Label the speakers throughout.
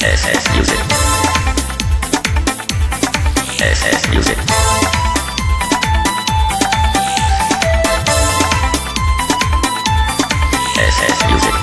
Speaker 1: SS Music. SS Music. SS Music.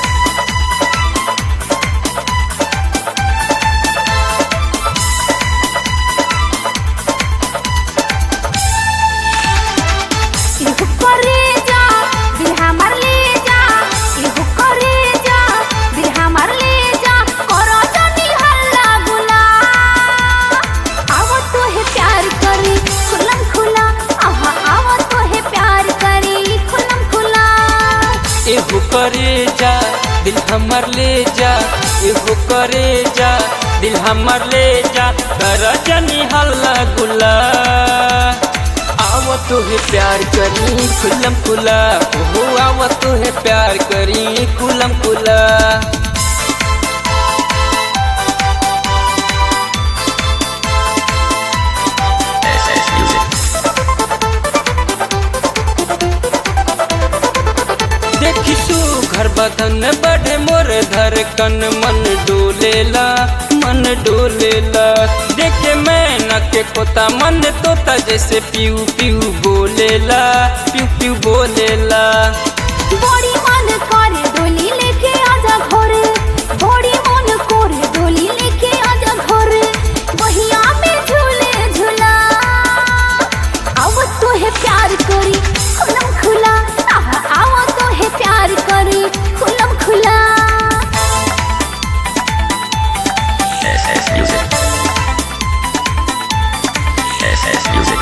Speaker 2: इहु करे जा दिल हमर ले जा इहु करे जा दिल हमर ले जा करो जानी हल्ला गुला आवो तो है प्यार करी खुलम खुला आहा आवो तो है प्यार करी खुलम खुला
Speaker 3: एहू करे जा दिल हमर ले जा एहू करे जा दिल हमर ले जा कर जनी हल्ला गुला आव तो है प्यार करी खुलम खुला ओहो आव तो है प्यार करी खुलम खुला
Speaker 1: SS Music.
Speaker 3: देखी तू घर बदन बढ़े मोर धर कन मन डोलेला मन डोलेला देखे मैं न के कोता मन तोता जैसे पीऊ पीऊ बोलेला पीऊ पीऊ बोलेला
Speaker 2: बड़ी मन करे डोली लेके आजा घर बड़ी मन करे डोली लेके आजा घर बहिया में झूले झूला आव तो है प्यार करी खुलम खुला आहा आव तो है प्यार करी खुलम खुला
Speaker 1: SS Music. SS Music.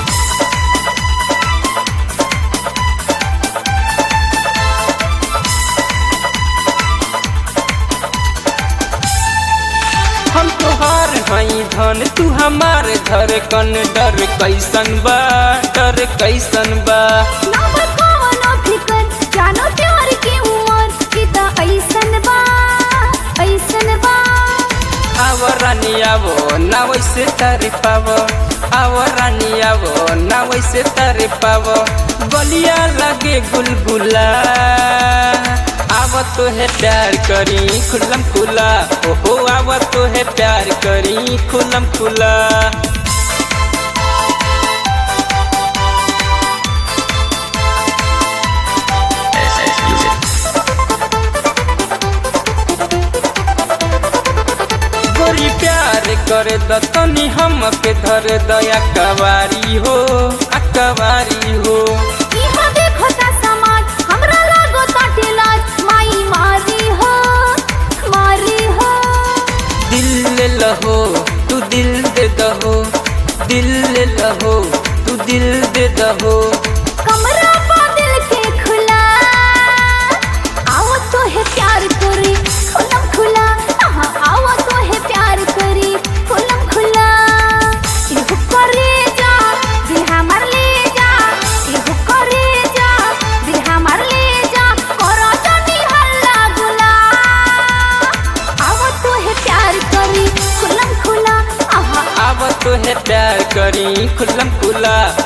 Speaker 3: हम तोहार हई धन तू हमार धर कन डर कैसन बा डर कैसन बा
Speaker 2: ना बताओ ना फिकर जानो प्यार की उमर किता ऐसन बा ऐसन बा
Speaker 3: आव रानी आवो ना वैसे तारी पावो आव रानी आवो ना वैसे तारी पावो गलिया लगे गुलगुला आव तो है प्यार करी खुलम खुला ओहो आव तो है प्यार करी खुलम खुला
Speaker 1: SS Music.
Speaker 3: गोरी प्यार करे द तनी हम के धर दया कवारी हो अकवारी हो
Speaker 2: इहा देखो ता समाज हमरा लागो ताटे लाज माई मारी हो मारी हो
Speaker 3: दिल ले लहो तू दिल दे दहो दिल ले लहो तू दिल दे दहो
Speaker 2: कमरा पा दिल के खुला आओ तो है प्यार करी खुलम खुला आहा आओ तो है प्यार करी खुलम खुला इहु करे जा दिल हमर ले जा इहु करे जा दिल हमर ले जा करो जानी हल्ला गुला आओ तो है प्यार करी खुलम खुला आहा
Speaker 3: अब तो है प्यार करी खुलम खुला